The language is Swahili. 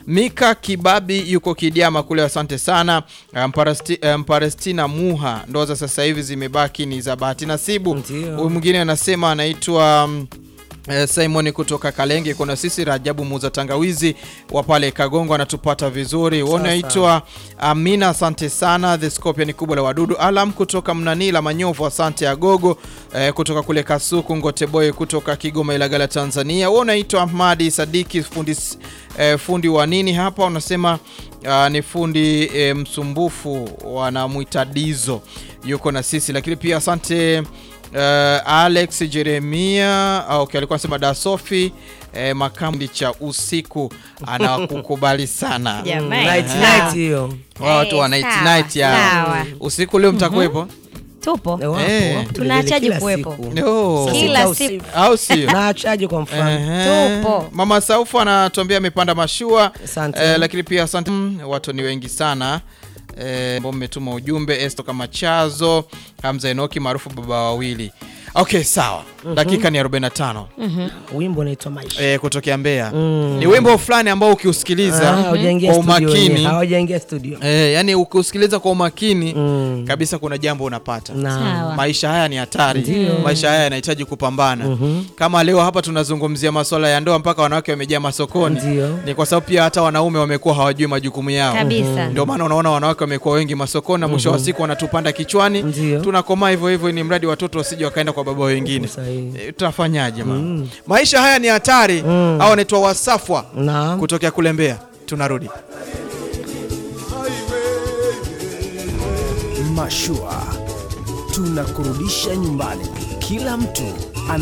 Mika Kibabi yuko Kidiama kule, asante sana. Uh, Mparesti, uh, Mparestina Muha, ndoa za sasa hivi zimebaki ni za bahati nasibu. Ndio. Huyu mwingine anasema anaitwa mm, Eh, Simon kutoka Kalenge, kuna sisi Rajabu muuza tangawizi wa pale Kagongo anatupata vizuri. Unaitwa Amina, asante sana. The Scorpion kubwa la wadudu. Alam kutoka Mnanila Manyovu, asante Agogo eh, kutoka kule Kasuku. Ngoteboy kutoka Kigoma Ilagala Tanzania. Wewe unaitwa Ahmadi Sadiki fundi, eh, fundi wa nini hapa unasema ah, ni fundi eh, msumbufu wanamwita Dizo yuko na sisi, lakini pia asante Uh, Alex Jeremia ah, okay, alikuwa anasema da Sofi eh, makambi cha usiku anakukubali sana Jamani. Night, Sawa. night hiyo. watu wa Eh, night sawa, night ya sawa. usiku leo mtakuwepo tupo Eh, wapo, Eh. wapo Tunaachaje kila kuwepo? siku. No. Saa Kila sita siku. usiku. au sio? Naachaje kwa mfano? Ehe. Tupo. Mama Saufu anatuambia amepanda mashua Asante. eh, lakini pia asante Mm, watu ni wengi sana eh, ambao mmetuma ujumbe Esto kama Chazo Hamza Enoki maarufu baba wawili. Okay, sawa. Dakika ni 45 Wimbo unaitwa Maisha. eh, kutokea Mbeya. Mm. Ni wimbo fulani ambao ukiusikiliza Ah, hawajaingia kwa studio umakini wenyewe, hawajaingia studio. eh, yani ukiusikiliza kwa umakini Mm. kabisa kuna jambo unapata. Na Sawa. Maisha haya ni hatari, Ndio. maisha haya yanahitaji kupambana. Mhm. Kama leo hapa tunazungumzia masuala ya ndoa, mpaka wanawake wamejaa masokoni, Ndio. ni kwa sababu pia hata wanaume wamekuwa hawajui majukumu yao. kabisa Ndio maana unaona wanawake wamekuwa wengi masokoni na mwisho wa siku wanatupanda kichwani, Ndio. tunakomaa hivyo hivyo, ni mradi watoto wasije wakaenda kwa baba wengine. Sahihi. E, tutafanyaje mama? Maisha haya ni hatari. Au wanaitwa Wasafwa Naam. kutokea kule Mbeya. Tunarudi. Mashua tunakurudisha nyumbani, kila mtu